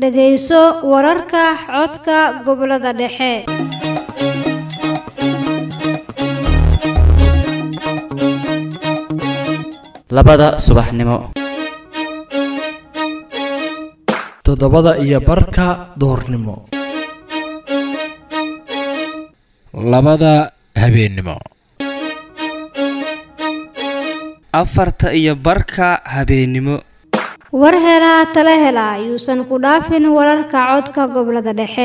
dhegayso wararka codka gobollada dhexe labada subaxnimo toddobada iyo barka duhurnimo labada habeennimo afarta iyo barka habeennimo war helaa tala hela yuusan ku dhaafin wararka codka gobollada dhexe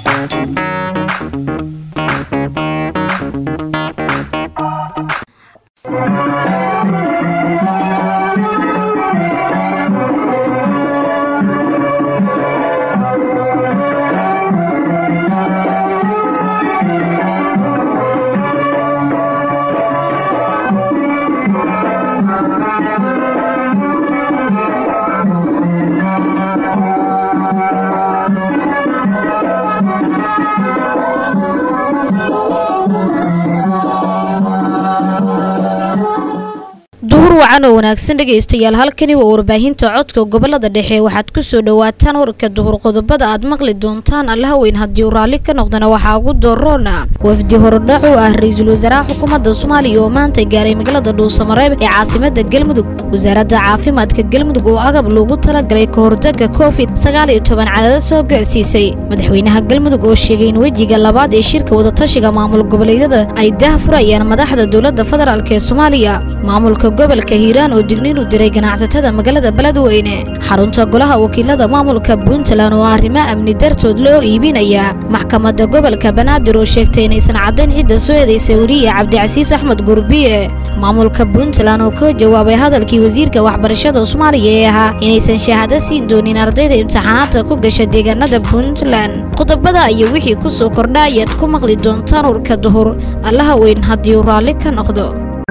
duhur wacan oo wanaagsan dhegaystayaal halkani waa warbaahinta codka gobolada dhexe waxaad kusoo dhawaataan warka duhur qodobada aad maqli doontaan allaha weyn haddii uu raalli ka noqdana waxaa ugu doroona wafdi horodhac u ah ra-iisul wasaaraha xukuumadda soomaaliya oo maanta gaaray magaalada dhuusamareeb ee caasimada galmudug wasaaradda caafimaadka galmudug oo agab loogu talagalay ka hortaga covid sagaal iyo toban cadada soo gaarsiisay madaxweynaha galmudug oo sheegay in wejiga labaad ee shirka wadatashiga maamul goboleedyada ay dah furayaan madaxda dowladda federaalk ee soomaaliya maamulka gobolka hiiraan oo digniin u diray ganacsatada magaalada beledweyne xarunta golaha wakiilada maamulka puntland oo arrimo amni dartood loo iibinaya maxkamadda gobolka banaadir oo sheegtay inaysan caddayn cidda soo eedaysay weriye cabdicasiis axmed gurbiye maamulka puntland oo ka jawaabay hadalkii wasiirka waxbarashada soomaaliya ee ahaa inaysan shahaado siin doonin ardayda imtixaanaadka ku gasha deegaanada puntland qodobada iyo wixii ku soo kordha ayaad ku maqli doontaan urka duhur allaha weyn haddii uu raalli ka noqdo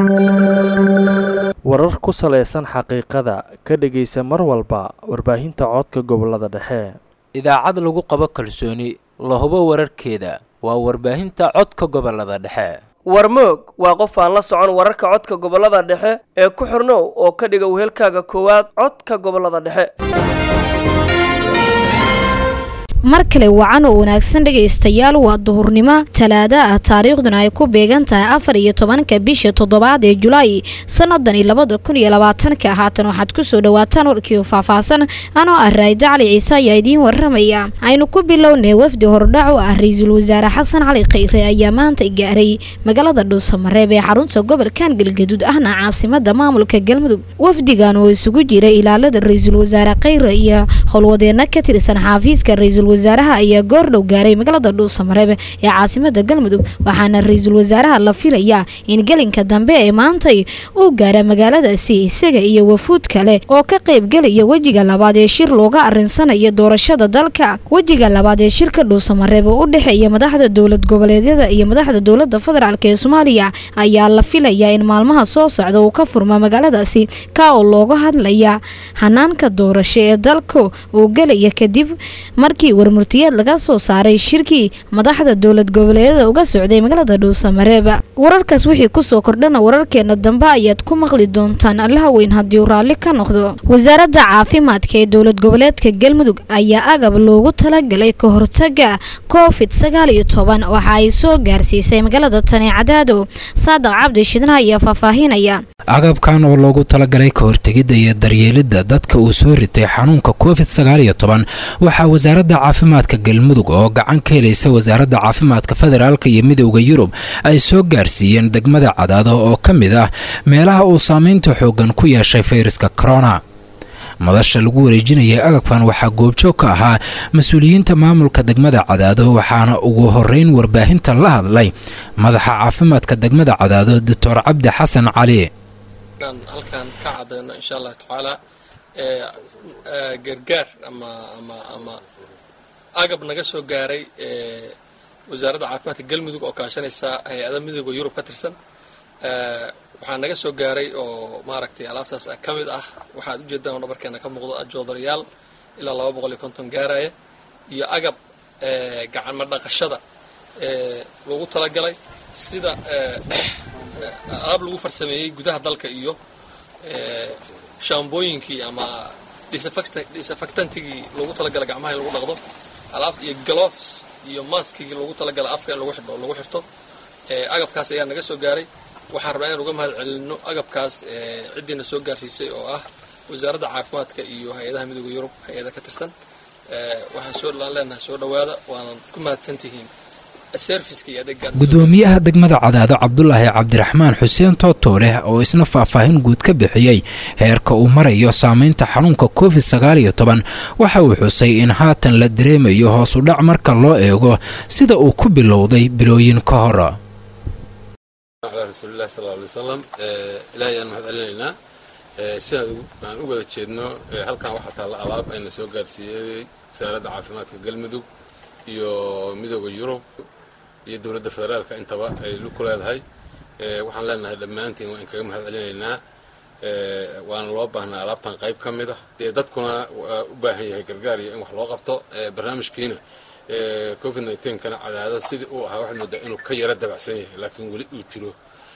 warar ku salaysan xaqiiqada ka dhegaysa mar walba warbaahinta codka gobolada dhexe idaacad lagu qabo kalsooni la hubo wararkeeda waa warbaahinta codka gobolada dhexe warmoog waa qof aan la socon wararka codka gobolada dhexe ee ku xirnow oo ka dhiga wehelkaaga koowaad codka gobolada dhexe mar kale wacan oo wanaagsan dhegaystayaal waa duhurnimo talaada ah taariikhduna ay ku beegan tahay afar iyo tobanka bisha toddobaad ee julaay sanadani labada kun iyo labaatanka haatan waxaad kusoo dhawaataan warkii faahfaahsan anoo ah raayda cali ciise ayaa idiin waramaya aynu ku bilownay wafdi hordhac oo ah ra-iisul wasaare xasan cali khayre ayaa maanta gaaray magaalada dhuusamareeb ee xarunta gobolkan galgaduud ahna caasimada maamulka galmudug wafdigan oo isugu jira ilaalada ra-iisul wasaare khayre iyo howlwadeena ka tirsan xaafiiska ra-iisul wasaaraha ayaa goordhow gaaray magaalada dhuusamareeb ee caasimada galmudug waxaana ra-iisul wasaaraha la filayaa in gelinka dambe ee maantay uu gaara magaaladaasi isaga iyo wafuud kale oo ka qaybgelaya wejiga labaad ee shir looga arinsanayo doorashada dalka wejiga labaad ee shirka dhuusamareeb oo u dhexeeya madaxda dowlad goboleedyada iyo madaxda dowlada federaalk ee soomaaliya ayaa la filayaa in maalmaha soo socda uu ka furma magaaladaasi ka oo looga hadlaya hanaanka doorasho ee dalka uu gelaya kadib markii warmurtiyeed laga soo saaray shirkii madaxda dowlad goboleedyada uga socday magaalada dhuusamareeba wararkaas wixii kusoo kordhana wararkeena dambe ayaad ku maqli doontaan allaha weyn haddii uu raalli ka noqdo wasaaradda caafimaadka ee dowlad goboleedka galmudug ayaa agab loogu talagalay ka hortaga covid sagaal iyo toban waxa ay soo gaarsiisay magaalada tani cadaado saadaq cabdi shidna ayaa faahfaahinaya agabkan oo loogu talagalay ka hortegidda iyo daryeelidda dadka uu soo ritay xanuunka covid sagaal iyo toban waxaa wasaaradda caafimaadka galmudug oo gacan ka helaysa wasaaradda caafimaadka federaalka iyo midowda yurub ay soo gaarsiiyeen degmada cadaado oo ka mid ah meelaha uu saameynta xooggan ku yeeshay fayraska corona madasha lagu wareejinayay agabkan waxaa goobjoog ka ahaa mas-uuliyiinta maamulka degmada cadaado waxaana ugu horeyn warbaahinta la hadlay madaxa caafimaadka degmada cadaado doctor cabdi xasan cali halkan ka cadayno insha allah tacaala gargaar ama ama ama agab naga soo gaaray wasaaradda caafimaadka galmudug oo kaashanaysa hay-ada midooda yurub ka tirsan waxaa naga soo gaaray oo maaragtay alaabtaas ka mid ah waxaad ujeedaan oo dhabarkeena ka muuqdo joodarayaal ilaa laba boqol iyo konton gaaraya iyo agab gacanma dhaqashada loogu talagalay sida alaab lagu farsameeyey gudaha dalka iyo shaambooyinkii ama disinfectantigii loogu talagalay gacmaha in lagu dhaqdo alaab iyo gloves iyo maskigii loogu talagalay afka in lagu xidho lagu xirto agabkaas ayaa naga soo gaaray waxaan rabnaa inaan uga mahad celinno agabkaas ciddiina soo gaarsiisay oo ah wasaaradda caafimaadka iyo hay-adaha midooda yurub hay-ada ka tirsan waxaan soo leenahay soo dhowaada waanan ku mahadsantihiin gudoomiyaha degmada cadaado cabdulaahi cabdiraxmaan xuseen tootooleh oo isna faahfaahin guud ka bixiyey heerka uu marayo saameynta xanuunka covid sagaal iyo toban waxa uu xusay in haatan la dareemayo hoos u dhac marka loo eego sida uu ku bilowday bilooyin ka hor rasuulilahi sal alay wasalam ilaahay ayaan mahad celinaynaa sidaan aan u wada jeedno halkan waxaa taalla alaab ayna soo gaarsiiyey wasaaradda caafimaadka galmudug iyo midooda yurub iyo dowladda federaalka intaba ay ku leedahay waxaan leenahay dhammaantiin waa in kaga mahad celinaynaa waana loo baahnaa alaabtan qayb ka mid ah dee dadkuna waa u baahan yahay gargaar iyo in wax loo qabto barnaamijkiina covid kana cadaado sidii uu ahaa waxaad moodaa inuu ka yaro dabacsan yahay laakiin weli uu jiro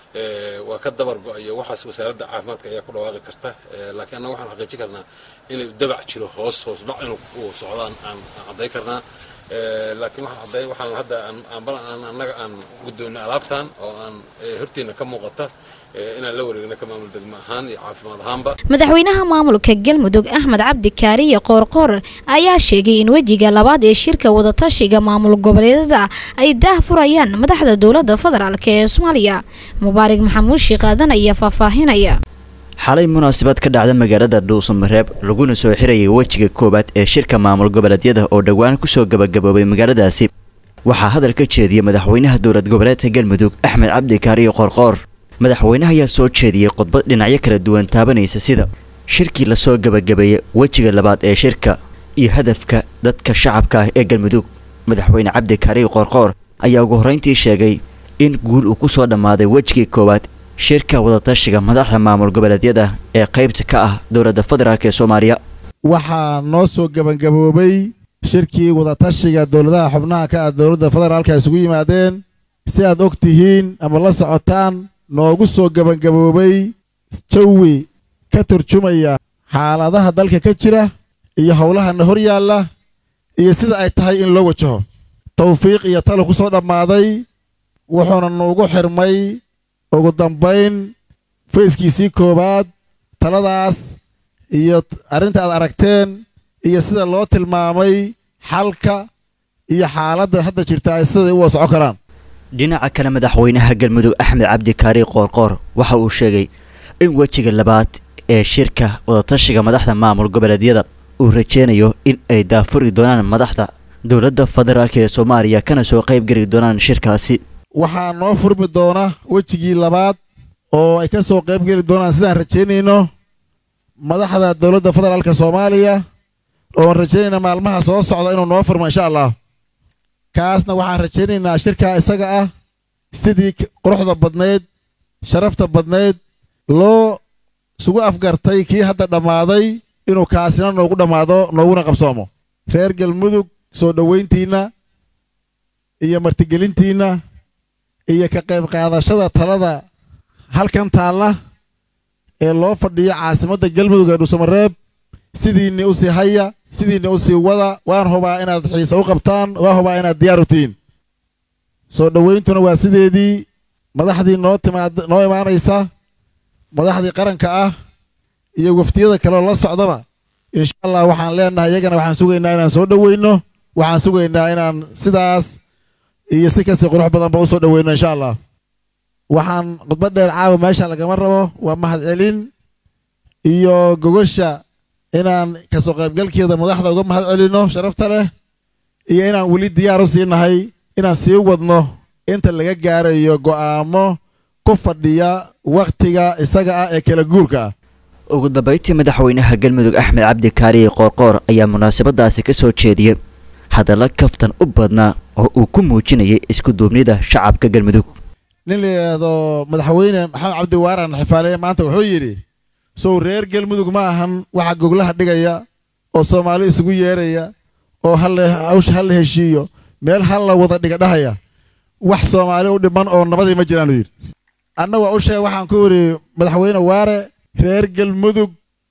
waa ka dabar go-ayo waxaas wasaaradda caafimaadka ayaa ku dhawaaqi karta laakiin annaga waxaan xaqiijin karnaa inay dabac jiro hoos hoos dhac inuu socdaan aan cadday karnaa laakiin waxaan cadday waxaan hadda aan annaga aan guddoonnay alaabtan oo aan hortiina ka muuqata inaan la wareegna ka maamul degmo ahaan iyo caafimaad ahaanba madaxweynaha maamulka galmudug axmed cabdi kaariye qoorqoor ayaa sheegay in wejiga labaad ee shirka wadatashiga maamul goboleedada ay daah furayaan madaxda dowladda federaalk ee soomaaliya mubaarig maxamuud shiiqaadan ayaa faahfaahinaya xalay munaasabad ka dhacda magaalada dhuusamareeb laguna soo xirayay wejiga koowaad ee shirka maamul goboleedyada oo dhowaan kusoo gabagaboobay magaaladaasi waxaa hadal ka jeediyey madaxweynaha dowlad goboleedka galmudug axmed cabdi kaariye qoorqoor madaxweynaha ayaa soo jeediyey khudbad dhinacyo kala duwan taabanaysa sida shirkii lasoo gabagabeeyey wejiga labaad ee shirka iyo hadafka dadka shacabka ah ee galmudug madaxweyne cabdi kaariye qoorqoor ayaa ugu horrayntii sheegay in guul uu ku soo dhammaaday wejigii koowaad shirka wadatashiga madaxda maamul goboleedyada ee qaybta ka ah dowladda federaalk ee soomaaliya waxaa noo soo gebangaboobay shirkii wadatashiga dowladaha xubnaha ka ah dowladda federaalka isugu yimaadeen si aad og tihiin ama la socotaan noogu soo gebangaboobay jawi ka turjumaya xaaladaha dalka ka jira iyo howlahana hor yaalla iyo sida ay tahay in loo wajaho tawfiiq iyo talo ku soo dhammaaday wuxuuna nuugu xirmay ugu dambayn fayskiisii koowaad taladaas iyo arrinta aad aragteen iyo sida loo tilmaamay xalka iyo xaaladda hadda jirta ay siday u wada socon karaan dhinaca kale madaxweynaha galmudug axmed cabdi kaari qoorqoor waxa uu sheegay in wejiga labaad ee shirka wadatashiga madaxda maamul goboleedyada uu rajeynayo in ay daafuri doonaan madaxda dowladda federaalk ee soomaaliya kana soo qayb geli doonaan shirkaasi waxaa noo furmi doona wejigii labaad oo ay ka soo qayb geli doonaan sidaan rajaynayno madaxda dowladda federaalka soomaaliya oon rajaynayna maalmaha soo socda inuu noo furmo insha allah kaasna waxaan rajaynaynaa shirkaa isaga ah sidii quruxda badnayd sharafta badnayd loo isugu afgartay kii hadda dhammaaday inuu kaasina noogu dhammaado nooguna qabsoomo reer galmudug soo dhowayntiinna iyo martigelintiinna iyo ka qayb qaadashada talada halkan taalla ee loo fadhiyo caasimadda galmudug ee dhuusamareeb sidiinni u sii haya sidiinni u sii wada waan hubaa inaad xiise u qabtaan waan hubaa inaad diyaar u tihiin soo dhowayntuna waa sideedii madaxdii noo timaad noo imaanaysa madaxdii qaranka ah iyo waftiyada kaleoo la socdaba insha allah waxaan leenahay iyagana waxaan sugaynaa inaan soo dhoweyno waxaan sugaynaa inaan sidaas iyo si kasii qurux badanba u soo dhoweyno insha allah waxaan khudbad dheer caawa meesha lagama rabo waa mahadcelin iyo gogosha inaan kasoo qaybgalkeeda madaxda uga mahad celinno sharafta leh iyo inaan weli diyaar u siinahay inaan sii wadno inta laga gaarayo go'aamo ku fadhiya wakhtiga isaga ah ee kala guurka ah ugu dambayntii madaxweynaha galmudug axmed cabdi kaariye qoorqoor ayaa munaasabadaasi ka soo jeediyey hadalla kaftan u badnaa oo uu ku muujinayay isku duubnida shacabka galmudug nin la yidhaahdo madaxweyne maxamed cabdi waaran xifaaleeye maanta wuxuu yidhi sow reer galmudug ma ahan waxa goglaha dhigaya oo soomaali isugu yeeraya oo hawsha ha la heshiiyo meel ha la wada dhiga dhahaya wax soomaali u dhiman oo nabadii ma jiraan uu yidhi anna waa u sheeg waxaan ku yidhi madaxweyne waare reer galmudug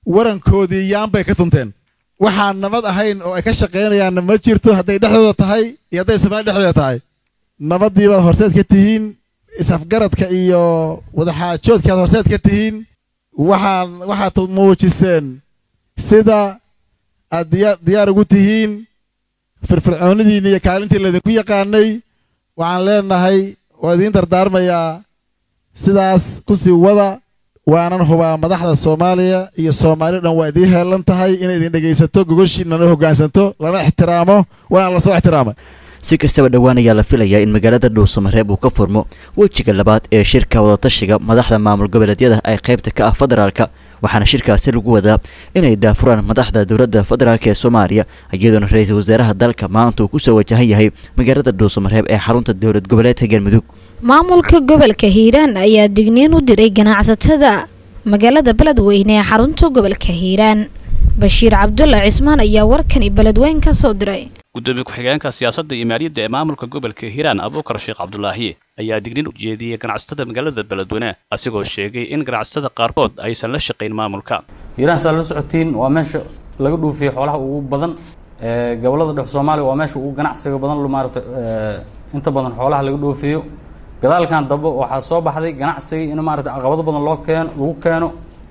warankoodii yaanbay ka tunteen waxaan nabad ahayn oo ay ka shaqaynayaanna ma jirto hadday dhexdooda tahay iyo hadday soomaaliya dhexdooda tahay nabaddii baad horseed ka tihiin isafgaradka iyo wadaxaajoodkaad horseed ka tihiin waxaan waxaad muujiseen sida aad diyaa diyaar ugu tihiin firfircoonidiinna iyo kaalintii laydinku yaqaanay waxaan leenahay waa idiin dardaarmayaa sidaas ku sii wada waanan hubaa madaxda soomaaliya iyo soomaaliya dhan waa idiin heelan tahay inay idin dhegaysato gogoshiinana hoggaansanto lana ixtiraamo waana lasoo ixtiraamay si kastaba dhowaan ayaa la filayaa in magaalada dhuusamareeb uu ka furmo wejiga labaad ee shirka wadatashiga madaxda maamul goboleedyada ay qaybta ka ah federaalka waxaana shirkaasi lagu wadaa inay daafuraan madaxda dowladda federaalk ee soomaaliya iyadoona ra-iisul wasaaraha dalka maanta uu kusoo wajahan yahay magaalada dhuusamareeb ee xarunta dowlad goboleedka galmudug maamulka gobolka hiiraan ayaa digniin u diray ganacsatada magaalada beledweyne ee xarunta gobolka hiiraan bashiir cabdulla cismaan ayaa warkani beledweyn ka soo diray gudoomiye ku-xigeenka siyaasadda iyo maaliyadda ee maamulka gobolka hiiraan abuukar sheekh cabdulaahi ayaa digniin u jeediyey ganacsatada magaalada beledweyne asigoo sheegay in ganacsatada qaarkood aysan la shaqayn maamulka hiiraan saa la socotiin waa meesha laga dhuufiyo xoolaha ugu badan gobolada dhex soomaaliya waa meesha ugu ganacsiga badan maarata inta badan xoolaha laga dhoofiyo gadaalkan dambe waxaa soo baxday ganacsigii in maarata caqabado badan loo keeno lagu keeno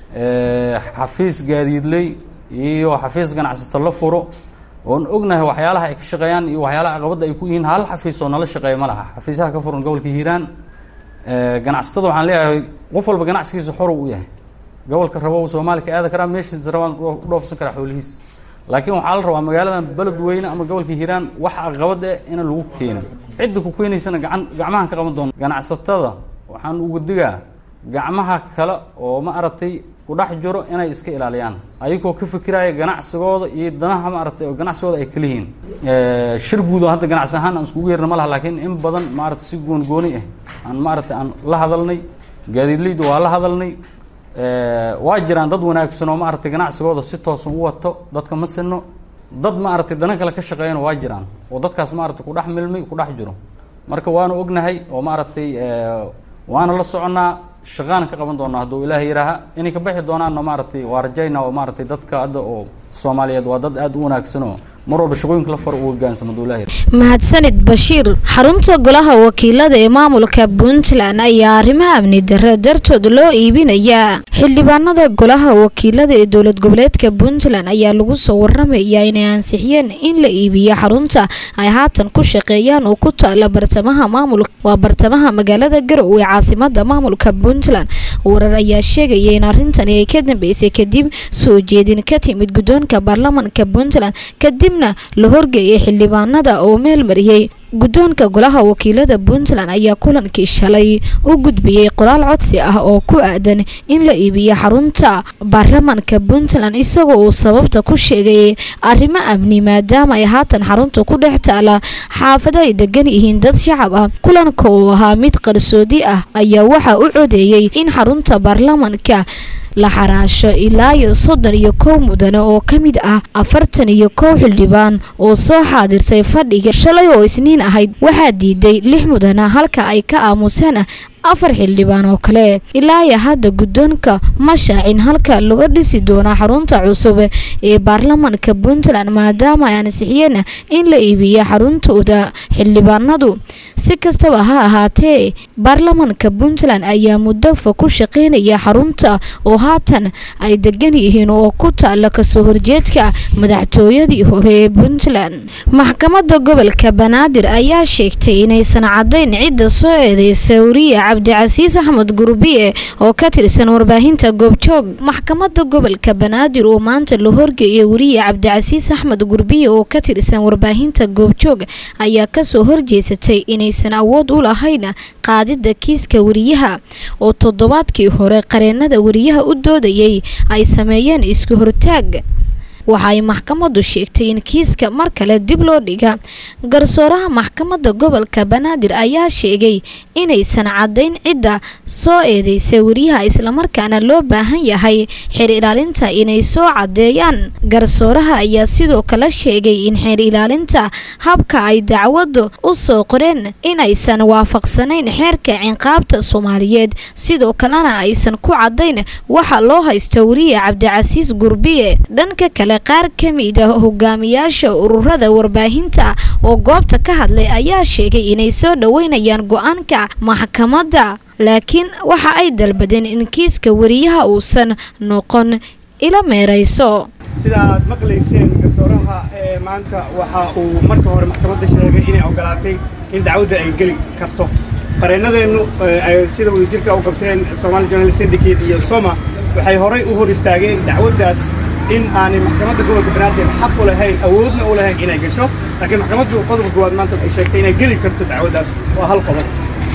xafiis gaadiidley iyo xafiis ganacsato la furo oon ognahay waxyaalaha ay ka shaqeeyaan iyo waxyaalaha caqabadda ay ku yihiin hal xafiis oo nala shaqeeya ma laha xafiisaha ka furan gobolka hiiraan ganacsatada waxaan leeyahay qof walba ganacsigiisa xor u yahay gobolka rabo soomaaliya ka aada karaa meeshiisa rabaan u dhoofsan karaa xoolihiis laakiin waxaa la rabaa magaaladan beledweyne ama gobolka hiiraan wax caqabad eh inaan lagu keenin cidda ku keenaysana gacan gacmahan ka qaban doono ganacsatada waxaan uga digaa gacmaha kale oo ma aragtay kudhex jiro inay iska ilaaliyaan ayagoo ka fikiraya ganacsigooda iyo danaha maaragtay oo ganacsigooda ay kala yihiin shir guud oo hadda ganacsi ahaan aan iskugu yeerna ma laha laakiin in badan maaragtay si gooni-gooni ah aan maaragtay aan la hadalnay gaadiidleyda waa la hadalnay waa jiraan dad wanaagsan oo maaragtay ganacsigooda si toosan u wato dadka ma sino dad maaragtay dana kale ka shaqeeyana waa jiraan oo dadkaas maaragtay kudhex milmay kudhex jiro marka waanu ognahay oo maaragtay waana la soconnaa shaqaana ka qaban doonaa hadduu ilaahay yihaaha inay ka baxi doonaanna maaragtay waa rajayna oo maaragtay dadka hadda oo soomaaliyeed waa dad aada u wanaagsan oo mar walba shaqooyinka la faro u hogaansamo hadduu ilaahay mahadsanid bashiir xarunta golaha wakiilada ee maamulka puntland ayaa arrimaha amni darre dartood loo iibinayaa xildhibaanada golaha wakiilada ee dowlad goboleedka puntland ayaa lagu soo waramayaa inay ansixiyeen in la iibiyo xarunta ay haatan ku shaqeeyaan oo ku taala bartamaha maamul waa bartamaha magaalada garow ee caasimada maamulka puntland warar ayaa sheegaya in arrintani ay ka dambeysay kadib soo jeedin ka timid guddoonka baarlamanka puntland kadibna la horgeeyay xildhibaanada oo meel mariyey guddoonka golaha wakiilada puntland ayaa kulankii shalay u gudbiyey qoraal codsi ah oo ku aadan in la iibiyo xarunta baarlamanka puntland isagoo uu sababta ku sheegay arrimo amni maadaama ay haatan xarunta ku dhex taala xaafado ay degan yihiin dad shacab ah kulanka oo ahaa mid qarsoodi ah ayaa waxaa u codeeyey in xarunta baarlamanka la xaraasho ilaa iyo soddon iyo kow mudane oo ka mid ah afartan iyo kow xildhibaan oo soo xaadirtay fadhiga shalay oo isniin ahayd waxaa diiday lix mudane halka ay ka aamuseen afar xildhibaan oo kale ilaa iyo hadda guddoonka ma shaacin halka laga dhisi doona xarunta cusub ee baarlamanka puntland maadaama ay ansixiyeen in la iibiyo xaruntooda xildhibaanadu si kastaba ha ahaatee baarlamanka puntland ayaa muddafa ku shaqeynaya xarunta oo haatan ay degan yihiin oo ku taala kasoo horjeedka madaxtooyadii hore ee puntland maxkamadda gobolka banaadir ayaa sheegtay inaysan cadayn cidda soo eedeysay wariye cabdicasiis axmed gurbiye oo ka tirsan warbaahinta goobjoog maxkamadda gobolka banaadir oo maanta la horgeeyay wariye cabdicasiis axmed gurbiye oo ka tirsan warbaahinta goobjoog ayaa kasoo horjeesatay inaysan awood u lahayn qaadida kiiska wariyaha oo toddobaadkii hore qareenada wariyaha u doodayay ay sameeyeen isku hortaag waxa ay maxkamaddu sheegtay in kiiska mar kale dib loo dhiga garsooraha maxkamadda gobolka banaadir ayaa sheegay inaysan caddayn cidda soo eedeysa wariyaha islamarkaana loo baahan yahay xeer ilaalinta inay soo caddeeyaan garsooraha ayaa sidoo kale sheegay in xeer ilaalinta habka ay dacwaddu u soo qoreen inaysan waafaqsanayn xeerka cinqaabta soomaaliyeed sidoo kalena aysan ku caddayn waxa loo haysta wariye cabdicasiis gurbiye dhanka kale qaar ka mid a hogaamiyaasha ururada warbaahinta oo goobta ka hadlay ayaa sheegay inay soo dhoweynayaan go-aanka maxkamadda laakiin waxa ay dalbadeen in kiiska wariyaha uusan noqon ila meerayso sida aad maqlayseen garsooraha ee maanta waxa uu marka hore maxkamadda sheegay inay ogolaatay in dacwadda ay geli karto qareennadeennu ay sida wadajirka u qabteen Somali Journalist Syndicate iyo Soma waxay horay u hor istaageen dacwaddaas in aanay maxkamadda gobolka banaadir xaq u lahayn awoodna u lahayn inay gasho laakiin maxkamaddu qodobka koowaad maanta waxay sheegtay inay geli karto dacwaddaas waa hal qodob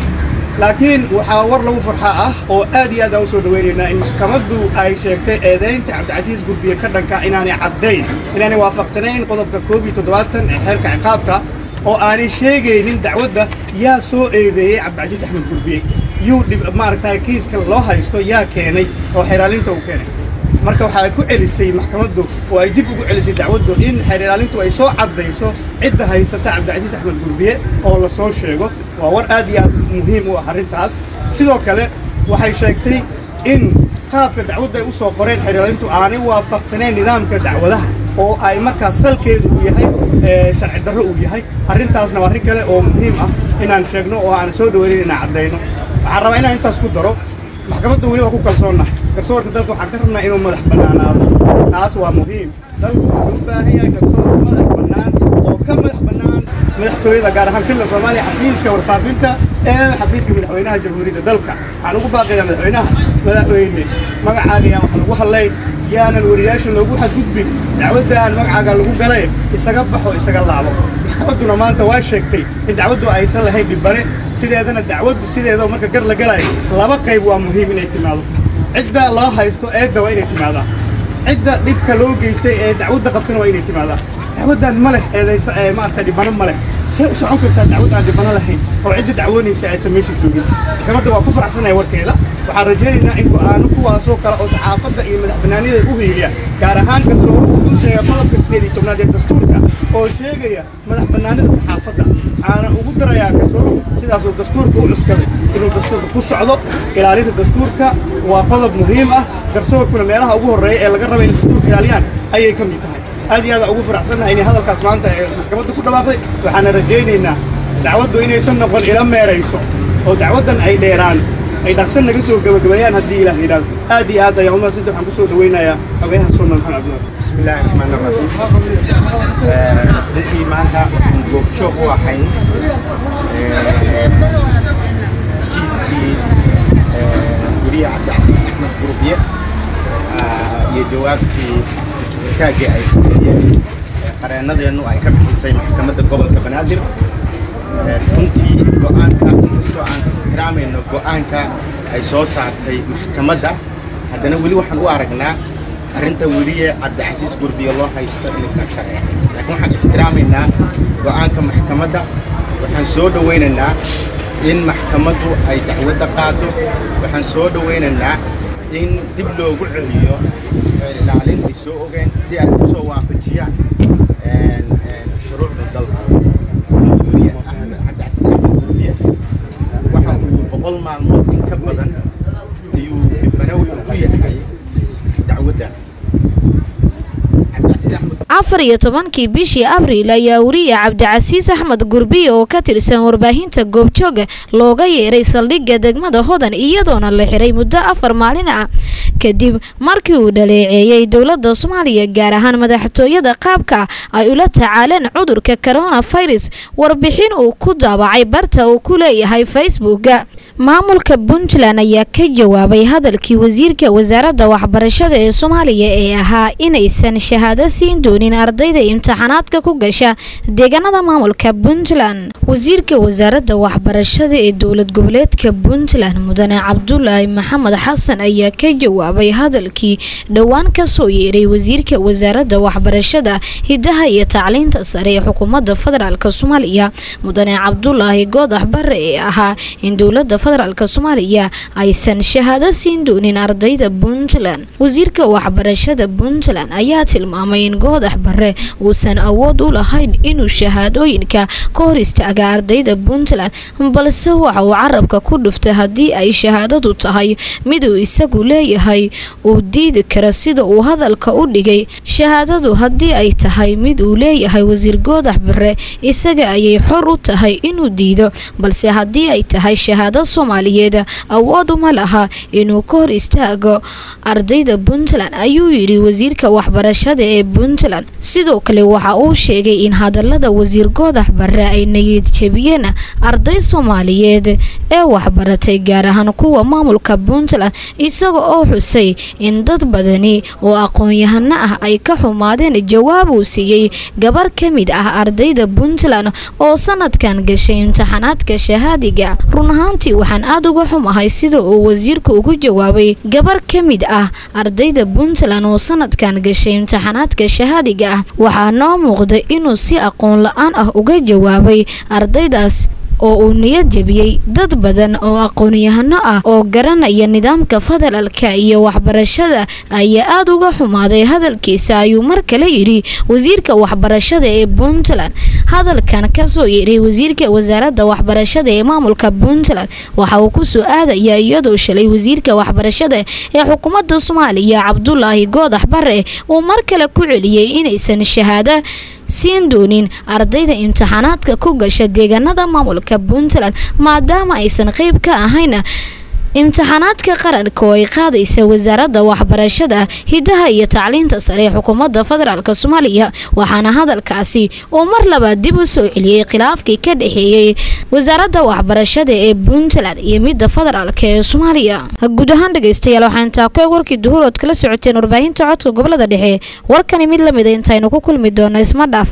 laakiin waxaa war lagu farxa ah oo aad iyo aad aan u soo dhawaynaynaa in maxkamaddu ay sheegtay eedaynta cabdicasiis gurbiye ka dhanka inaanay caddayn inaanay waafaqsanayn qodobka koob iyo toddobaatan ee xeerka ciqaabta oo aanay sheegaynin dacwadda yaa soo eedeeyey cabdicasiis axmed gurbiye yuu maaragtay kiiska loo haysto yaa keenay oo xeeraalinta uu keenay marka waxaa ku celisay maxkamaddu oo ay dib ugu celisay dacwaddu in xeer ilaalintu ay soo caddayso cidda haysata cabdicasiis axmed gurbiye oo la soo sheego waa war aad iyo aad muhiim u ah arrintaas sidoo kale waxay sheegtay in qaabka dacwadda ay u soo qoreen xeer ilaalintu aanay waafaqsanayn nidaamka dacwadaha oo ay markaas salkeedu uu yahay sharci darro uu yahay arrintaasna waa arrin kale oo muhiim ah inaan sheegno oo aan soo dhaweynayn inaan caddayno waxaan rabaa inaan intaas ku daro maxkamadda weli waa ku kalsoonnahay garsoorka dalka waxaan ka rabnaa inuu madax bannaanaado taas waa muhiim dalku wuxuu u baahan yahay garsoor madax bannaan oo ka madax bannaan madaxtooyada gaar ahaan filla soomaaliya xafiiska warfaafinta ee xafiiska madaxweynaha jamhuuriyadda dalka waxaan ugu baaqayaa madaxweynaha madaxweyne magacaaga yaan wax lagu hadlayn yaanan wariyaasha loogu xadgudbin dacwaddan magacaaga lagu galay isaga baxo isaga laabo maxkamadduna maanta waa sheegtay in dacwaddu aysan lahayn dhibbane sideedana dacwaddu sideeda marka gar la galayo laba qayb waa muhiim inay timaado cidda loo haysto eedda waa inay timaadaa cidda dhibka loo geystay ee dacwadda qabtana waa inay timaadaa dacwaddan ma leh eedaysa ee maaragtay dhibbano ma leh see u socon kartaa dacwad aan dhibbano lahayn oo cidda dacwoonaysa aysan meesha joogin maxkamadda waa ku faraxsanaya warkeeda waxaan rajaynaynaa in go'aano kuwaasoo kale oo saxaafadda iyo madax bannaaniyada u hiiliya gaar ahaan garsooruhu wuxuu sheegay qodobka sideed iyo tobnaad ee dastuurka oo sheegaya madax bannaanida saxaafadda waxaana ugu darayaa garsooruhu sidaasuu dastuurka u cuskaday inuu dastuurka ku socdo ilaalinta dastuurka waa qodob muhiim ah garsoorkuna meelaha ugu horreeya ee laga raba in dastuurka ilaaliyaan ayay ka mid tahay aad iyo aad ugu faraxsannahay inay hadalkaas maanta ee maxkamadda ku dhawaaqday waxaana rajaynaynaa dacwaddu inaysan noqon ila meerayso oo dacwaddan ay dheeraan ay dhaqsan naga soo gabagabeeyaan haddii ilaah yidhaahdo aad iyo aad ayaan umahadsanta waxaan ku soo dhawaynayaa xogeyaha sunan maxamed cabdiwar bismillaahi raxmaan raxiim runtii maanta waxaan goobjoog u ahayn kiiskii weriye cabdicasiis axmed gurbiye iyo jawaabtii isxikaaggii ay sameeyeen qareennadeennu ay ka bixisay maxkamadda gobolka banaadir runtii go'aanka inkastoo aan ixtiraamayno go'aanka ay soo saartay maxkamadda haddana weli waxaan u aragnaa arrinta weliye cabdicasiis gurbiye loo haysto inaysan sharci laakiin waxaan ixtiraamaynaa go'aanka maxkamadda waxaan soo dhowaynaynaa in maxkamaddu ay dacwadda qaado waxaan soo dhowaynaynaa in dib loogu celiyo ilaalin ay soo ogeen si ay u soo waafajiyaan shuruucda dalka weliye axmed cabdicasiis axmed gurbiye waxa uu boqol maalmood in ka badan ayuu dhibana wuxuu ku yahay dacwadda afar iyo tobankii bishii abriil ayaa weriye cabdicasiis axmed gurbiye oo ka tirsan warbaahinta goobjooga looga yeeray saldhigga degmada hodan iyadoona la xiray muddo afar maalin ah kadib markii uu dhaleeceeyey dowladda soomaaliya gaar ahaan madaxtooyada qaabka ay ula tacaaleen cudurka coronavirus warbixin uu ku daabacay barta uu ku leeyahay facebooka maamulka puntland ayaa ka jawaabay hadalkii wasiirka wasaaradda waxbarashada ee soomaaliya ee ahaa inaysan shahaado siin doonin ardayda imtixaanaadka ku gasha deegaanada maamulka puntland wasiirka wasaaradda waxbarashada ee dowlad goboleedka puntland mudane cabdulaahi maxamed xasan ayaa ka jawaabay jawaabay hadalkii dhowaan ka soo yeeray wasiirka wasaaradda waxbarashada hidaha iyo tacliinta sare ee xukuumadda federaalk soomaaliya mudane cabdulaahi goodax bare ee ahaa in dowladda federaalk soomaaliya aysan shahaado siin doonin ardayda puntland wasiirka waxbarashada puntland ayaa tilmaamay in goodax bare uusan awood u lahayn inuu shahaadooyinka ka hor istaaga ardayda puntland balse waxa uu carabka ku dhuftay haddii ay shahaadadu tahay mid uu isagu leeyahay uu diidi karo sida uu hadalka u dhigay shahaadadu haddii ay tahay mid uu leeyahay wasiir goodax bare isaga ayay xor u tahay inuu diido balse haddii ay tahay shahaado soomaaliyeed awood uma laha inuu ka hor istaago ardayda puntland ayuu yidhi wasiirka waxbarashada ee puntland sidoo kale waxa uu sheegay in hadalada wasiir goodax bare ay niyad jebiyeen arday soomaaliyeed ee waxbaratay gaar ahaan kuwa maamulka puntland isaga oo xusay in dad badani oo aqoon-yahano ah ay ka xumaadeen jawaab uu siiyey gabar ka mid ah ardayda puntland oo sanadkan gashay imtixaanaadka shahaadiga run ahaantii waxaan aada uga xumahay sida uu wasiirku ugu jawaabay gabar ka mid ah ardayda puntland oo sanadkan gashay imtixaanaadka shahaadiga ah waxaa noo muuqda inuu si aqoon la-aan ah uga jawaabay ardaydaas oo uu niyad jebiyey dad badan oo aqoon-yahano ah oo garanaya nidaamka federaalka iyo waxbarashada ayaa aada uga xumaaday hadalkiisa ayuu mar kale yidhi wasiirka waxbarashada ee puntland hadalkan kasoo yeeray wasiirka wasaaradda waxbarashada ee maamulka puntland waxa uu kusoo aadayaa iyadoo shalay wasiirka waxbarashada ee xukuumadda soomaaliya cabdulaahi goodax bare uu mar kale ku celiyey inaysan shahaado siin doonin ardayda imtixaanaadka ku gasha deegaanada maamulka puntland maadaama aysan qeyb ka ahayn imtixaanaadka qaranka oo ay qaadaysa wasaaradda waxbarashada hidaha iyo tacliinta sare ee xukuumadda federaalk soomaaliya waxaana hadalkaasi uu mar labaad dib u soo celiyey khilaafkii ka dhexeeyey wasaaradda waxbarashada ee puntland iyo midda federaalk ee soomaaliya guud ahaan dhegeystayaal waxaan intaa ku eg warkii duhurood kala socoteen warbaahinta codka gobolada dhexe warkani mid lamida intaynu ku kulmi doono isma dhaaf